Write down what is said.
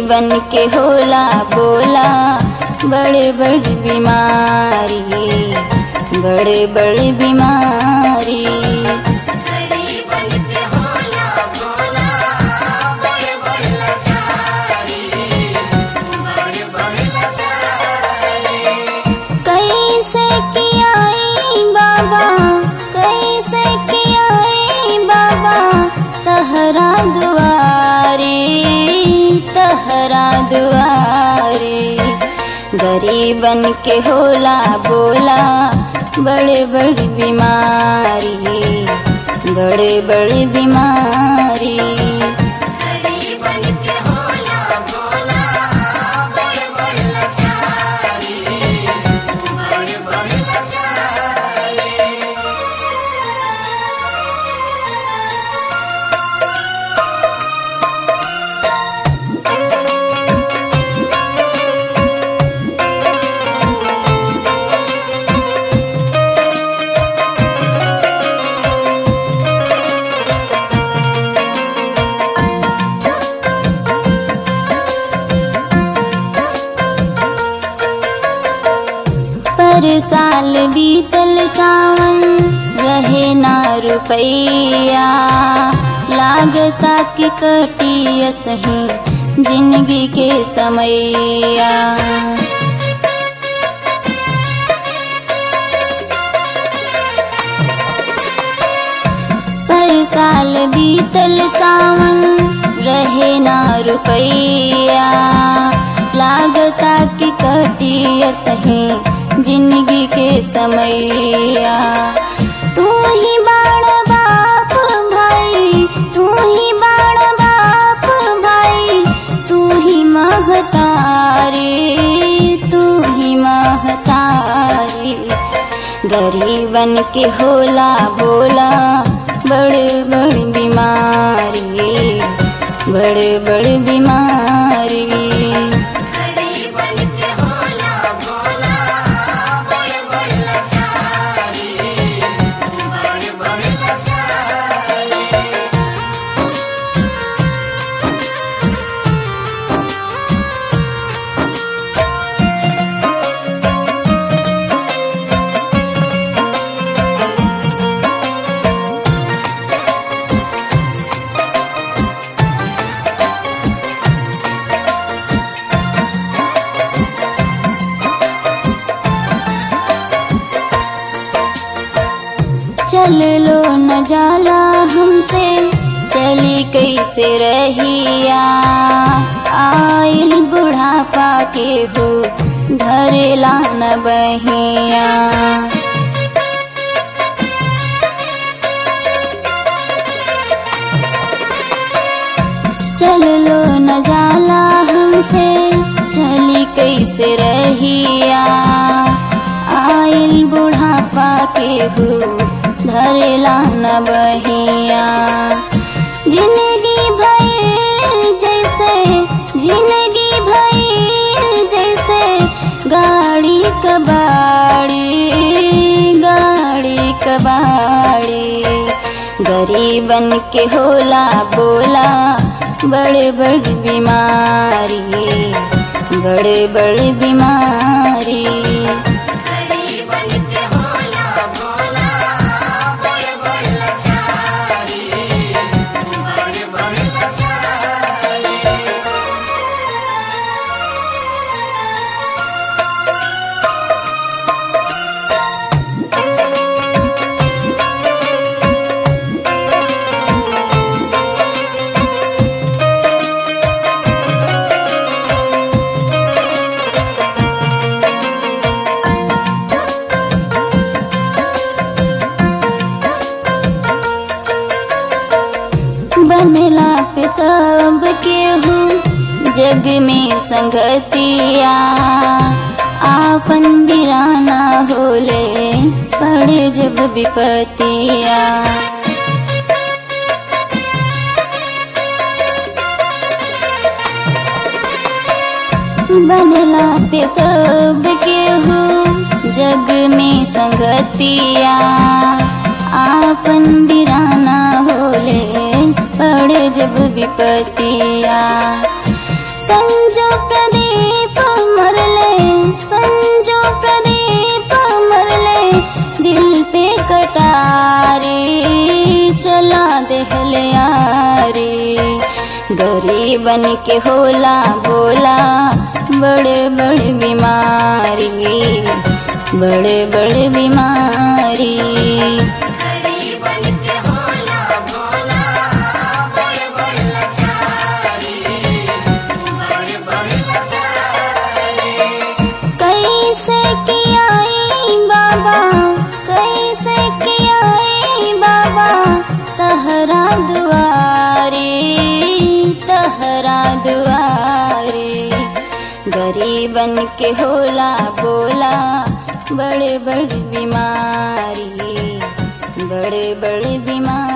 गरीबन के होला बोला बड़े बड़े बीमारी बड़े बड़े बीमारी गरीबन के होला भोला बड़े बड़े लाचारी बड़े बड़े लाचारी कैसे कियाई बाबा कैसे कियाई बाबा तहरा दुआरे तहरा दुआरे गरीबन के होला बोला बड़े बड़े बीमारी बड़े बड़े बीमारी गरीबन के होला भोला बड़े बड़े लाचारी बड़े बड़े लाचारी पर साल बीतल सावन रहे ना रुपैया लागता कि कटी सही जिंदगी के समैया पर साल बीतल सावन रहे ना रुपैया लागता कि कटी सही जिंदगी के समैया तू ही बाण बाप भाई तू ही बाण बाप भाई तू ही महतारी तू ही महतारी गरीबन के होला बोला बड़े बड़े बीमारी बड़े बड़े बीमारी गरीबन के होला भोला बड़े बड़े लाचारी बड़े बड़े लाचारी चल लो न जाला हमसे चली कैसे रहिया आइल बुढ़ापा के हो धरेला न बहिया चल लो न जाला हमसे चली कैसे रहिया आइल बुढ़ापा के हो धरेला न बहिया जिंदगी भइल जैसे जिंदगी भइल जैसे गाड़ी कबाड़ी गाड़ी कबाड़ी गरीबन के होला बोला बड़े बड़े बीमारी बड़े बड़े बीमारी गरीबन के होला भोला बड़े बड़े लाचारी बड़े बड़े लाचारी बनला पे सब केहू जग में संगतिया आपन बिराना होले पड़े जब विपतिया बनला पे सब केहू जग में संगतिया आपन बिराना होले पड़े जब विपतिया संजो प्रदीप मरले संजो प्रदीप मरले दिल पे कटारे चला देहले यारे गरीबन के होला भोला बड़े बड़े बीमारी बड़े बड़े बीमारी गरीबन के होला भोला बड़ बड़ लाचारी बड़ बड़ लाचारी कैसे कियाई बाबा कैसे कियाई बाबा तहरा दुआरे तहरा दुआरे गरीबन के होला बोला बड़े बड़े बीमारी बड़े बड़े बीमारी